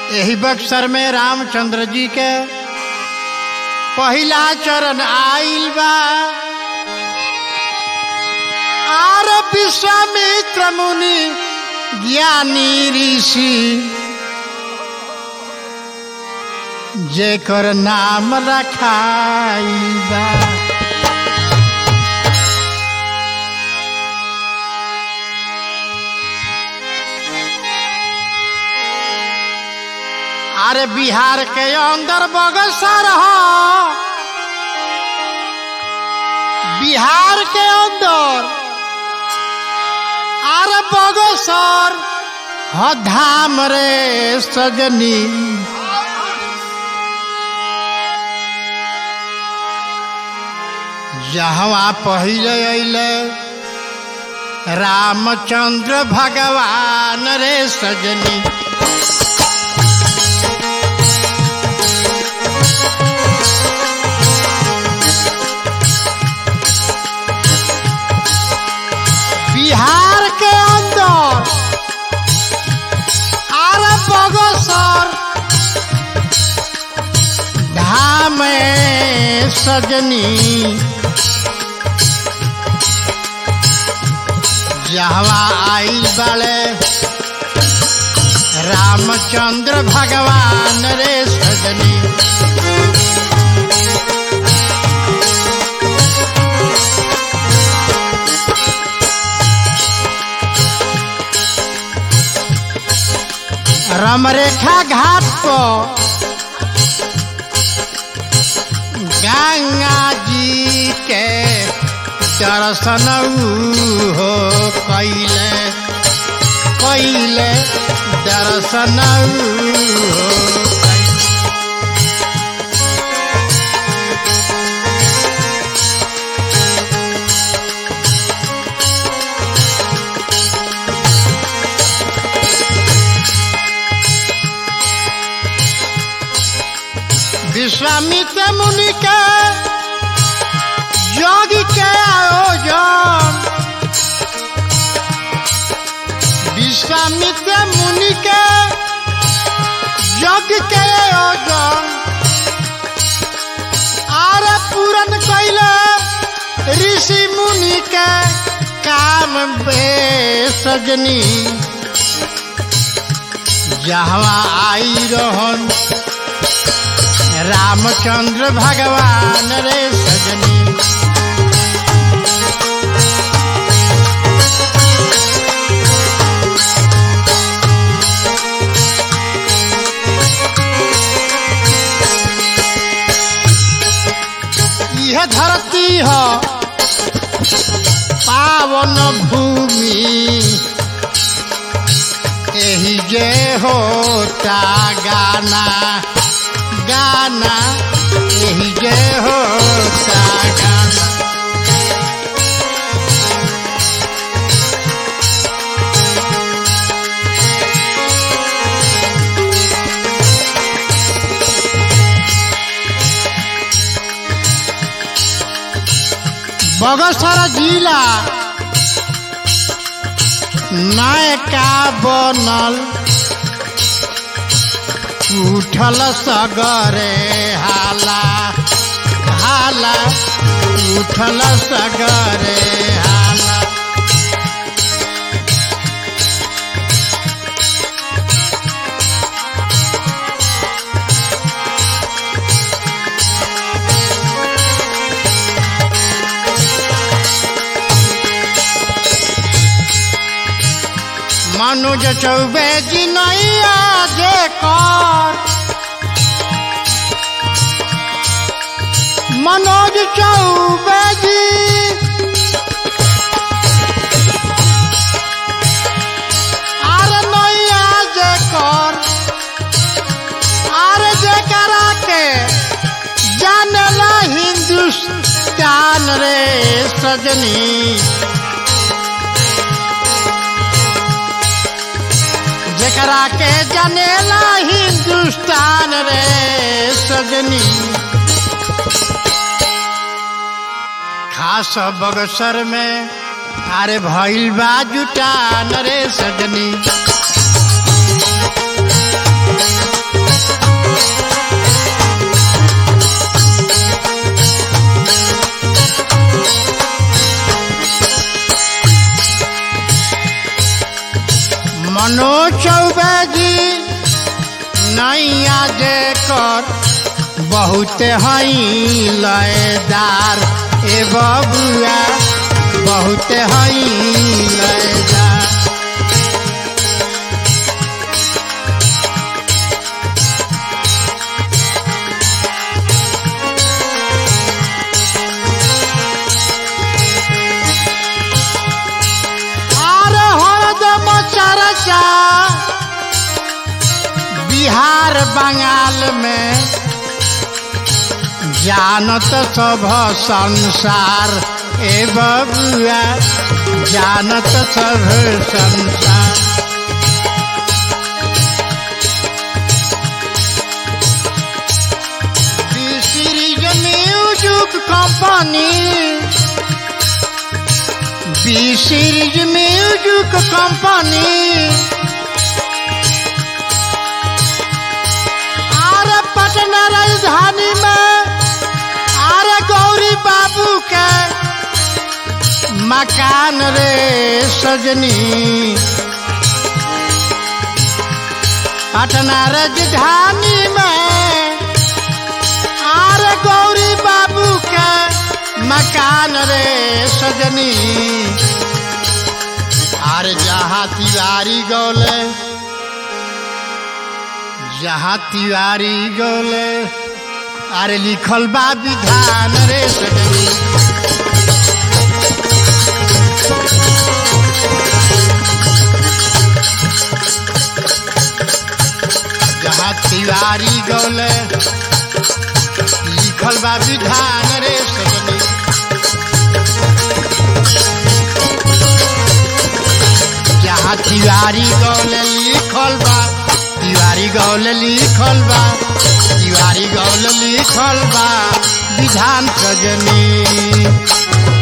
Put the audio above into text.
यही बक्सर में रामचंद्र जी के पहिला चरण आइल बा आर विश्वामित्र मुनि ज्ञानी ऋषि जेकर नाम रखाइल बा अरे बिहार के अंदर बगसर हो बिहार के अंदर अरे बगसर ह धाम रे सजनी जहवा पहिले अइले रामचंद्र भगवान रे सजनी बिहार के अंदर आर बगसर धाम सजनी जहवा आइल बड़े रामचंद्र भगवान रे सजनी रमरेखा घाट पर गंगा जी के दर्शन ऊ हो कैले कैले दर्शन ऊ हो कैले। विश्वामित्र मुनि के योग के आयोजन विश्वामित्र मुनि के योग के आयोजन आर पूरन कैले ऋषि मुनि के काम बे सजनी जहवा आई रहन रामचंद्र भगवान रे सजनी यह धरती हो पावन भूमि एही जे होता गाना गाना यही जे होता गाना बगसर जिला नायका बनल उठल सगरे हाला हाला उठल सगरे हाला मनुज चौबे जी नैया जे कर मनोज चौबे जी आर नैया जे कर आर जे करा के जानला हिंदुस्तान रे सजनी जेकरा के जनेला हिंदुस्तान रे सजनी खास बगसर में अरे भइल बा जुटान रे सजनी जेकर बहुत हई लयदार ए बबुआ बहुत हई लयदार अरे हरदम चर्चा बिहार बंगाल में जानत सब संसार ए बबुआ जानत सब संसार series music company B series music company अरे पटना राजधानी में अरे गौरी बाबू के मकान रे सजनी पटना राजधानी में अरे गौरी बाबू के मकान रे सजनी अरे जहाँ तिवारी गौले जहाँ तिवारी गौले अरे लिखल बा विधान रे सजनी जहाँ तिवारी गौले लिखल बा विधान रे सजनी जहाँ तिवारी गौले लिखल बा तिवारी गौले लिखल बा तिवारी गौले लिखल बा विधान सजनी